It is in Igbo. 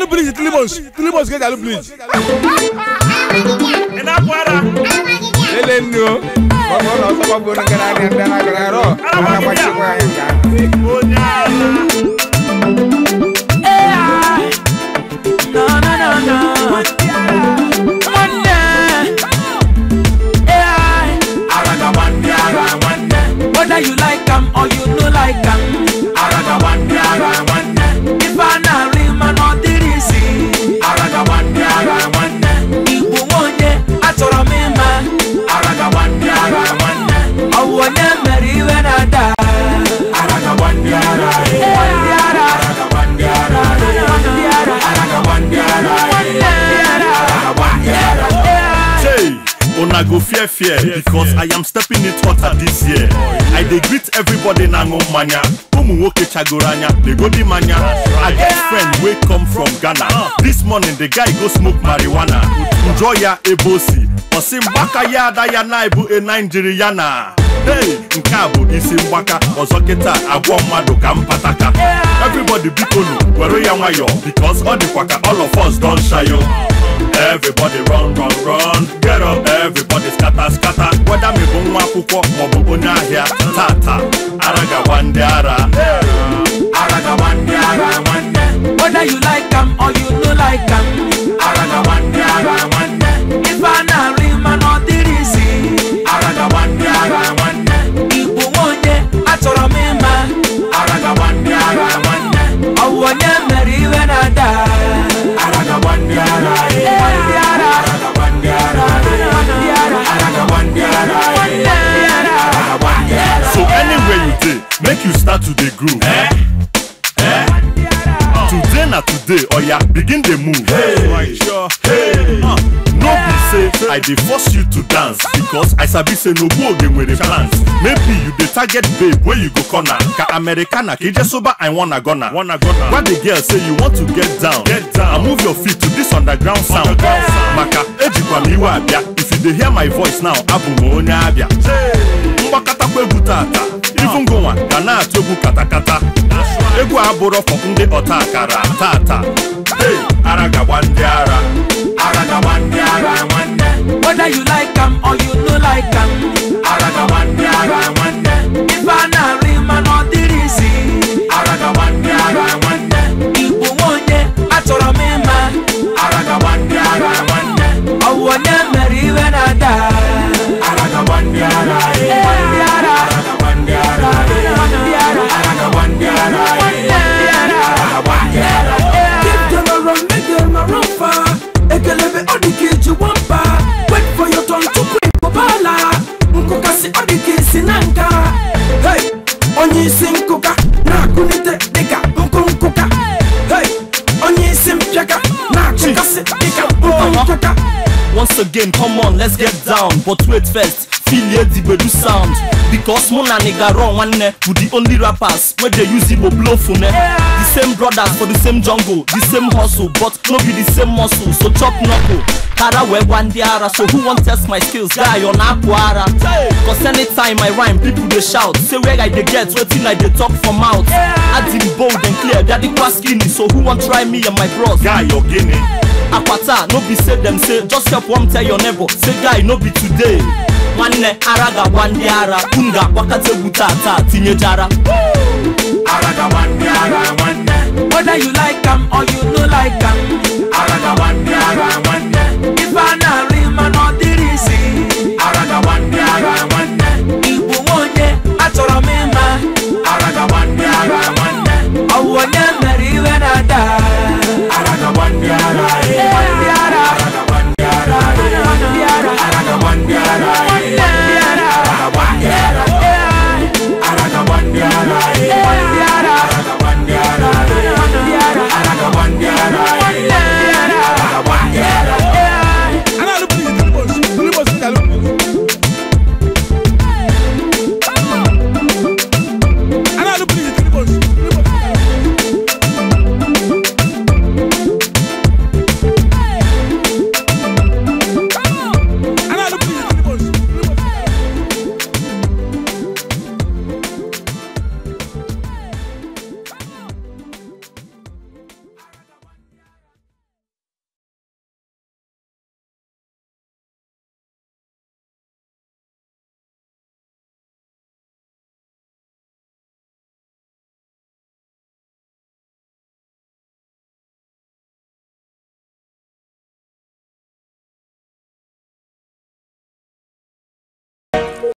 bleach tilimos tilimos ga-eji alụ bleach ị na-apụ ara lele nnu o gbagbo ụlọ ọsọ gbagbo ndị na-arịa ndị na-agara arụ a na-agbachikwa ya nke ahụ onye ala No, no, no, no. Nwanne. AI. Whether you like am or you no like am. Ife a na-arị mana ọ dịrị isi. Igbo nwe onye achọrọ m ịma. Ọ bụ onye mere iwe na-ada. Ndị ara. Ndị ara. Nwanne. AI. Hey, una go fear fear because I am stepping it hotter this year. I dey greet everybody na ṅụ mmanya. Ụmụ nwoke chagoro anya, legodi manya. I get friend wey come from Ghana. This morning the guy go smoke marijuana. Njọ ya ebe o si. Ọ sị mgbaka ya ada ya na ebu e Naijiria na. Hey, nke a bụ isi mgbaka ọzọ kịta agwọ mmadụ ka mpataka. Everybody biko nu were ya nwayọọ because ọ dịkwa ka all of us don shayo. Everybody run, run, run. Get up, everybody scatter, scatter. Whether me bụ nwa akwụkwọ maọbụ onye ahịa tata aragawa ndị ara Whether you like am or you no like am. Ife a na-arị mana ọ dịrị isi. Igbo nwe onye achọrọ m ịma. Ọ bụ onye mere iwe na-ada. Ndị ara. Ndị ara. Nwanne. So anywhere you dey, make you start to dey groove. Eh? Eh? Today na today, oya begin dey move. Hey. Sure. Hey. Uh, no be say I dey force you to dance because I sabi say n'ogbu oge nwere plans. Maybe you dey target babe wey you go corner ka Americana ka ije soba I wanna gonna. Wanna gonna. Gwa the girl say you want to get down. Get down. And move your feet to this underground sound. Maka ejikwa m iwe abịa. If you dey hear my voice now, abụ m onye abịa. mgbakatakwa egwu tata ifu ngụnwa ga na-atụ egwu katakata egwu a bụrụ fọ ndị ọta akara tata hey, ara gagba ndị ara Whether you like am or you no like am. Ife a na-arị mana ọ dịrị isi. Igbo nwe onye achọrọ m ịma. Ọ bụ onye mere iwe na-ada. Ndị ara. Ndị ara. Keep them around, make them around far. Ekelebe ọdịka eji nwamba. Wait for your turn to quick kpọbala. Nkụkasị ọdịka esi na nka. Hey, onye isi nkụka na-akụnite dịka nkụ nkụka. Hey, onye isi mpịaka na-akụkasị dịka nkụ nkụka. Once again, come on, let's get down. But wait first, feel here the Bedu sound. Because Muna Nigga Raw One who the only rappers where they use Igbo blow phone. The same brothers for the same jungle, the same hustle, but no be the same muscle. So chop knuckle. Kara we wandiara, so who want test my skills? Guy on Aquara. Cause anytime I rhyme, people they shout. Say where I they get, waiting I they talk from mouth. Adding bold and clear, daddy was skinny. So who want try me and my bros? guy ogene akwata no be say dem say just help one tell your neighbor say guy no be today nwanne ara ga-agwa ndị ara unu ga-agbakọta egwu tata tinyejara Whether you like am or you no like am.